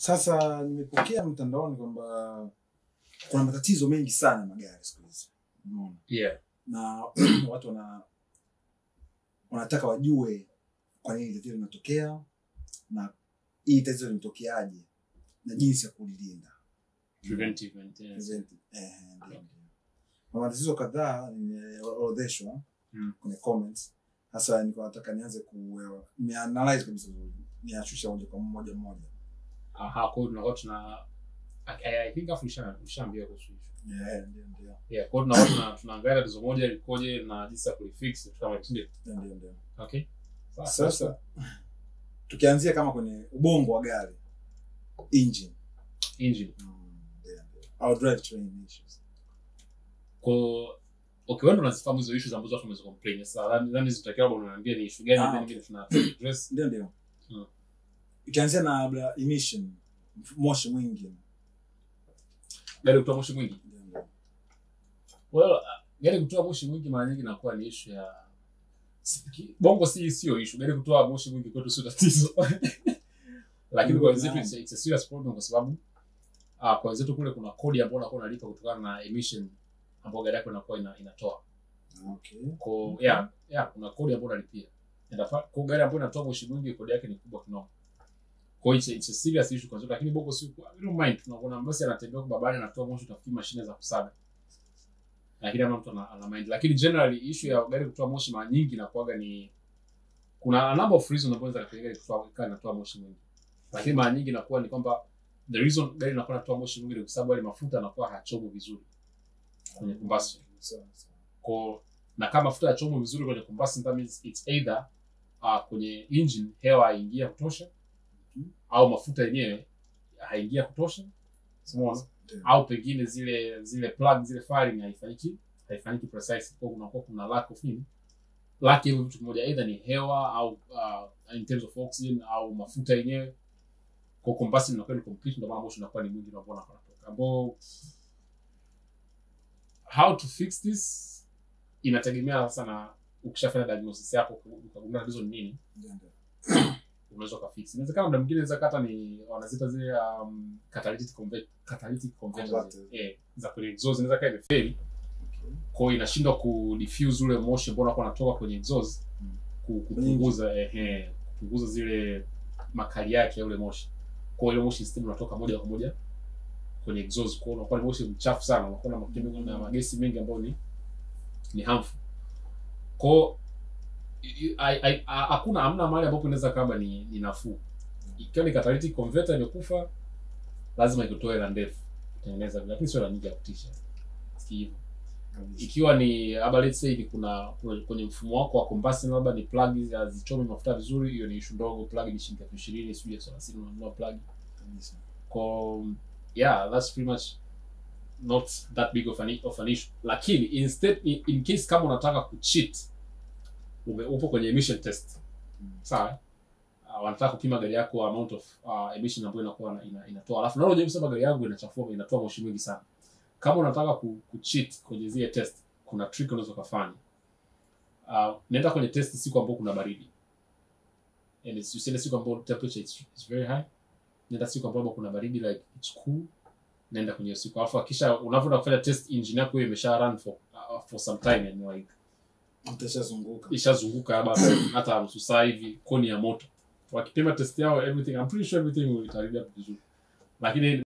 Sasa nimepokea mtandaoni kwamba kuna matatizo mengi sana ya magari siku hizi, unaona, Yeah. na watu wana wanataka wajue kwa nini tatizo linatokea na hii tatizo limetokeaje na jinsi ya kulilinda. Preventive maintenance. Present- eh, ndio, ndio. Kuna matatizo kadhaa nimeorodheshwa Mm. kwenye comments. Sasa nilikuwa nataka nianze ku nianalyze kabisa, niashusha moja kwa moja moja. Aha, kwa hiyo tunakuwa tuna I, I think afu nisha nishaambia kuhusu hicho. Yeah, ndio ndio. Yeah, kwa hiyo tunakuwa tuna tunaangalia tatizo moja likoje na jinsi ya kulifix vitu kama hicho ndio. Ndio, ndio, ndio. Okay. Sawa. Sasa tukianzia kama kwenye ubongo wa gari engine, engine. ndio, ndio. au drivetrain issues. Kwa okay, wewe ndo unazifahamu hizo issues ambazo watu wameza complain. Sasa nadhani nadhani zitakiwa labda unaniambia ni issue gani Ah, then okay. okay. tuna address. Ndio, ndio. Mm. Ikianzia na labda emission, moshi mwingi. Gari kutoa moshi mwingi. Ndio, ndio. Well, uh, gari kutoa moshi mwingi mara nyingi inakuwa ni issue ya si- bongo si sio issue. Gari kutoa moshi mwingi kwetu sio tatizo. Lakini kwa wenzetu it's, it's a serious problem kwa sababu uh, kwa wenzetu kule kuna kodi ambayo unakuwa unalipa kutokana na emission ambayo gari yako inakuwa ina, inatoa. Okay. Kwa yeah, yeah, kuna kodi ambayo unalipia. Inafaa kwa gari ambayo inatoa moshi mwingi kodi yake ni kubwa kinoma. Kwa hiyo it's, a- it's a serious issue kwa sababu lakini bongo si we don't mind tunakuwa basi anatembea kwa barabarani anatoa moshi utafikiri mashine za kusaga. Lakini ama mtu ana, ana mind. Lakini generally issue ya gari kutoa moshi mara nyingi inakuwaga ni kuna a number of reasons ambazo zinaweza kupelekea gari kutoa ikawa inatoa moshi mwingi. Lakini mara nyingi inakuwa ni kwamba the reason gari inakuwa inatoa moshi mwingi ni kwa sababu yale mafuta yanakuwa hayachomo vizuri kwenye combustion. Sawa, sawa. Kwa na kama mafuta yachomwe vizuri kwenye combustion that means it's either uh, kwenye engine hewa haingia kutosha Mhm. au mafuta yenyewe haingia kutosha Umeona? Ndio. au pengine zile zile plug zile firing haifanyiki haifanyiki precise kwa kunakuwa kuna lack of nini lack ya hivyo vitu kimoja either ni hewa au uh, in terms of oxygen au mafuta yenyewe kwa combustion inakuwa ni complete ndio maana moshi unakuwa ni mwingi unapoona kunatoka ambao how to fix this inategemea sana ukishafanya diagnosis yako ukagundua tatizo ni nini Ndio, ndio. unaweza ukafix inawezekana muda mwingine inaweza kata ni wanazita zile um, catalytic convert catalytic converters Converters. eh za kwenye exhaust inaweza kaa imefeli Okay. kwa hiyo inashindwa ku diffuse ule moshi ambao unakuwa unatoka kwenye exhaust Mm. ku- kupunguza ehe kupunguza zile makali yake ya ule moshi kwa hiyo ile moshi system unatoka moja kwa moja kwenye exhaust kwa hiyo unakuwa ni moshi mchafu sana unakuwa na makemikali na magesi mengi ambayo ni ni harmful kwa hiyo i- i- ai- ai- ha- hakuna hamna mahali ambapo inaweza kama ni, ni nafuu ikiwa ni catalytic converter imekufa lazima ikutoe hela ndefu kutengeneza vile, lakini sio hela nyingi ya kutisha si hivyo Kabisa. ikiwa ni labda let's say ni kuna kuna- kwenye mfumo wako wa combustion labda ni plug hazichomi mafuta vizuri hiyo ni issue ndogo plug ni shilingi elfu ishirini sijui elfu thelathini unanunua plug Kabisa. kwa yeah that's pretty much not that big of an, of an issue lakini instead in, in case kama unataka kucheat ume, upo kwenye emission test Mm. sawa uh, wanataka kupima gari yako amount of uh, emission ambayo inakuwa ina, ina, inatoa alafu naona unajaribu kusema gari yangu inachafua inatoa moshi mwingi sana kama unataka ku, kucheat kwenye zile test kuna trick unaweza ukafanya uh, nenda kwenye test siku ambayo kuna baridi and it's, usiende siku ambayo temperature is, is very high nenda siku ambayo kuna baridi like it's cool naenda kwenye hiyo siku alafu akisha unavyoenda kufanya test engine yako hiyo imesha run for uh, for some time and like Utashazunguka. ishazunguka labda hata nusu saa hivi koni ya moto wakipima test yao everything I'm pretty sure everything will itarudi hapo vizuri lakini